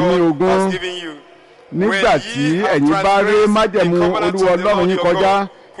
ní God ogún has given you. nígbà tí ẹ̀yin bá ré májẹ̀mú olúwa ọlọ́run yín kọjá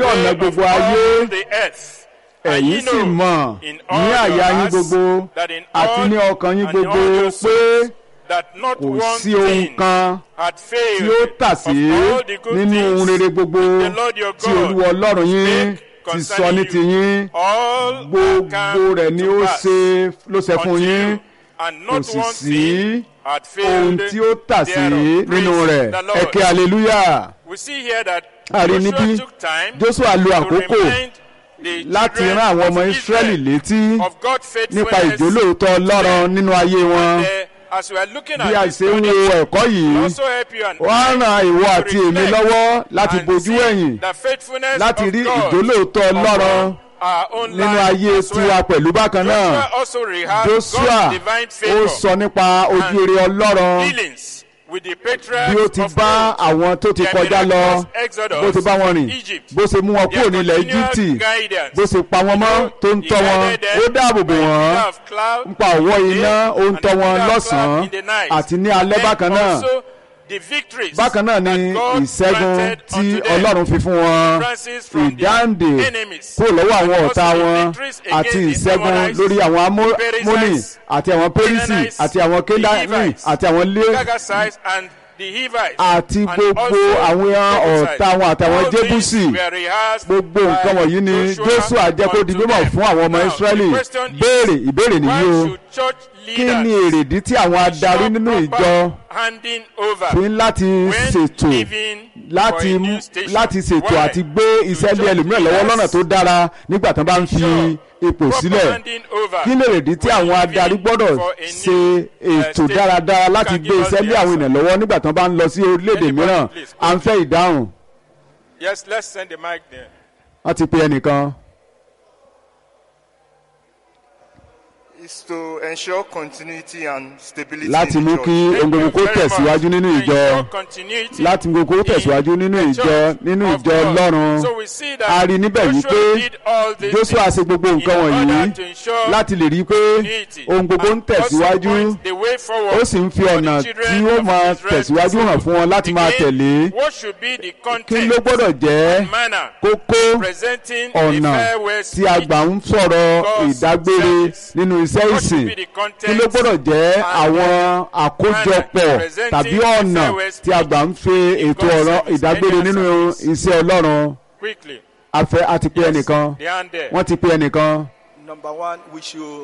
sí ọ̀nà way gbogbo of ayé all the earth. And ẹ̀yin ye sì know mọ̀ in ní all àyà your yín hearts gbogbo that in àti all ní ọkàn yín and in gbogbo all your pé souls that not kò one sí ohun thing kan had failed tí ó tà of sí all the good nínú ohun things rere gbogbo the Lord your tí God olúwa ọlọ́run yín make ti sọ concerning ní you. tiyín all are gbogbo come rẹ̀ ni to ó pass ṣe ló ṣe fún unto yín you, and kò not sì one sí thing had ohun failed tí ó tà sí thereof. nínú Praise rẹ̀ the Lord. ẹ̀kẹ́ hallelujah We see here that a rí Joshua níbí took time Joshua lo to àkókò remind the láti children rán àwọn of ọmọ Ísírẹ́lì Israel létí of God's nípa faithfulness. ìjólóòótọ́ ọlọ́run nínú ayé wọn And, uh, as we are looking bí a at this ṣe ń study, wo ẹ̀kọ́ yìí also help you and wọ́n á I ran ìwọ to àti èmi reflect lọ́wọ́ láti and bojú see ẹ̀yìn the faithfulness láti of rí God ìjólóòótọ́ ọlọ́run upon our own nínú life ayé as well. tiwa pẹ̀lú bákan náà Joshua also rehearsed Joshua God's divine ó favor sọ nípa ojú rere ọlọ́run dealings with the patriarchs bí ó ti of bá old. àwọn tó ti Their kọjá lọ miraculous exodus bó ti bá wọn rìn from Egypt. bó ṣe mú wọn kúrò Their nílẹ̀ continual Íjíbítì guidance. bó ṣe pa wọn mọ́ tó ń He tọ́ wọn guided them ó dáàbò bò by a wọ́n pillar of cloud nípa ọ̀wọ́ in the iná day ó ń and tọ́ a wọn pillar of lọ́sàn-án cloud in the night. àti ní alẹ́ Then bákan náà also the victories bákan náà ni that God ìṣẹ́gun granted tí unto them. Ọlọ́run fi fún wọn Francis from their ìdáǹdè enemies. kúrò lọ́wọ́ àwọn And ọ̀tá also the wọn victories against àti the ìṣẹ́gun Amorites, lórí àwọn Amó- Perizzites, Mónì àti àwọn Pérísì Canaanites, àti àwọn the Kénáánì Hivites, àti àwọn lé Gagasites and the Hivites. àti and gbogbo also àwọn Jebusites. ọ̀tá wọn àtàwọn All these Jébúsì were rehearsed gbogbo by nǹkan wọ̀nyí ni Joshua Joshua jẹ́ kó di unto mímọ̀ them. fún àwọn ọmọ Now, Ísírẹ́lì the question is, béèrè ìbéèrè nìyí o Why should church kí ni leaders èrèdí tí àwọn adarí stop nínú proper ìjọ handing over fi ń láti when ṣètò leaving láti for a mú- new station? láti ṣètò Why? àti gbé iṣẹ́ lé church ẹlòmíràn lọ́wọ́ lọ́nà leaders tó dára nígbà tán bá ń fi ensure ipò proper sílẹ̀ handing over kí lè rèdí tí when àwọn leaving adarí gbọ́dọ̀ for a ṣe new, uh, ètò station? dáradára Who láti can gbé give us iṣẹ́ the lé àwọn answer? ènìyàn lọ́wọ́ nígbà tán bá ń lọ sí orílẹ̀-èdè Anybody, mìíràn please, à ń fẹ́ ìdáhùn Yes, let's send the mic there. wọ́n ti pe ẹnìkan. is to ensure continuity and stability láti in the mú church. kí ohun gbogbo kó Thank you very tẹ̀síwájú much. nínú ìjọ Ensure continuity láti mú kó tẹ̀síwájú nínú in the ìjọ church nínú of ìjọ God. ọlọ́run So we see that a rí níbẹ̀ Joshua wípé did all these Joshua things ṣe gbogbo in nǹkan order wọ̀nyí to ensure láti lè rí i pé continuity ohun gbogbo ń and also tẹ̀síwájú point the way forward ó sì ń fi for ọ̀nà the children tí ó of máa Israel tẹ̀síwájú to hàn fún wọn láti máa Again, tẹ̀lé what should be the kí ló content gbọ́dọ̀ jẹ́ and manner kókó presenting a ọ̀nà farewell tí a speech gbà ń sọ̀rọ̀ God's ìdágbére service. nínú iṣẹ́ What ìsìn should be the content kí ló gbọ́dọ̀ jẹ́ and àwọn àkójọpọ̀ presenting tàbí the ọ̀nà farewell tí a gbà ń fi in ètò God's ọ̀rọ̀ service. ìdágbére Any nínú answer, iṣẹ́ ọlọ́run quickly? afẹ́ a ti pe Yes, ẹnìkan the hand there. wọ́n ti pe ẹnìkan Number one, we should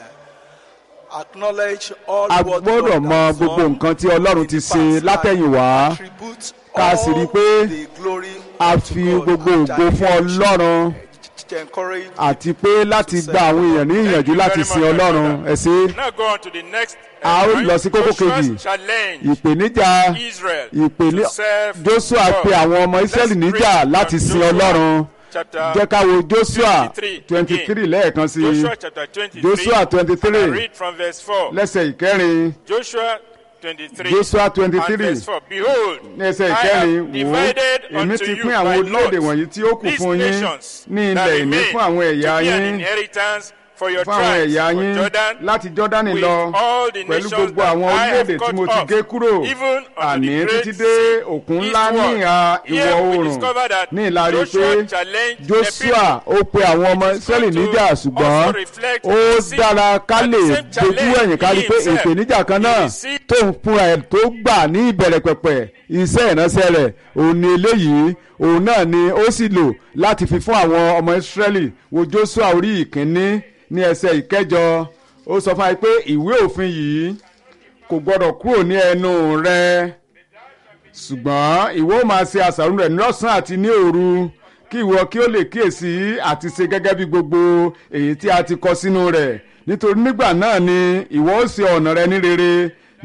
uh, acknowledge all a what gbọ́dọ̀ God mọ has gbogbo done nǹkan tí ọlọ́run in ti the ṣe past látẹ̀yìnwá and attribute ká sì rí i pé all the glory a unto fi God gbogbo and ògo fún encourage- ọlọ́run encourage àti pé láti gba àwọn èèyàn ní ìyànjú Thank you láti very sin much, my ọlọ́run brother. ẹ ṣé Now go on to the next. A ó point. lọ sí kókó Joshua's kejì. challenge ìpèníjà Israel ìpèní to serve Joshua God. pe àwọn ọmọ Let's Ísírẹ́lì níjà read láti from sin Joshua ọlọ́run chapter jẹ́ ká wo Joshua 23 twenty three lẹ́ẹ̀kan sí i Joshua chapter 23. Joshua 23. And I read from verse 4. lẹ́sẹ̀ ìkẹrin Joshua 23. Joshua twenty and three verse 4. Behold, ní ẹsẹ̀ I ìkẹrin have wò ó divided èmi unto ti you pín àwọn by orílẹ̀-èdè lot wọ̀nyí tí ó kù these fún yín nations ní that ilẹ̀ ìní remain fún àwọn ẹ̀yà to be an yín inheritance for your fún àwọn tribes ẹ̀yà for yín Jordan láti Jọ́dánì with lọ all the pẹ̀lú nations gbogbo that àwọn I have orílẹ̀-èdè tí cut mo ti off, gé kúrò even unto àní the great títí dé sea òkun ńlá ní eastward. ìhà ìwọ̀ Here we oòrùn discover that ní ìlàrí pé Joshua challenged the Joshua ó pe àwọn ọmọ It is Ísírẹ́lì good to níjà ṣùgbọ́n also reflect ó and see dára ká that lè the same dojú challenge ẹ̀yìn ká rí he pé himself, ìpèníjà kan he náà received- tó ń fúnra ẹ̀ tó gbà ní ìbẹ̀rẹ̀ pẹ̀pẹ̀ iṣẹ́ ìránṣẹ́ rẹ̀ òun ni eléyìí òun náà ni ó sì lò láti fi fún àwọn ọmọ Ísírẹ́lì wo Joshua orí ìkíní ní ẹsẹ̀ ìkẹjọ ó sọ fún wa pé ìwé òfin yìí kò gbọdọ̀ kúrò ní ẹnu rẹ ṣùgbọ́n ìwọ ó máa ṣe àṣàrò rẹ̀ lọ́sàn-án àti ní òru kí ìwọ kí ó lè kíyèsí àti ṣe gẹ́gẹ́ bí gbogbo èyí tí a ti kọ sínú rẹ̀ nítorí nígbà náà ni ìwọ ó ṣe ọ̀nà rẹ ní rere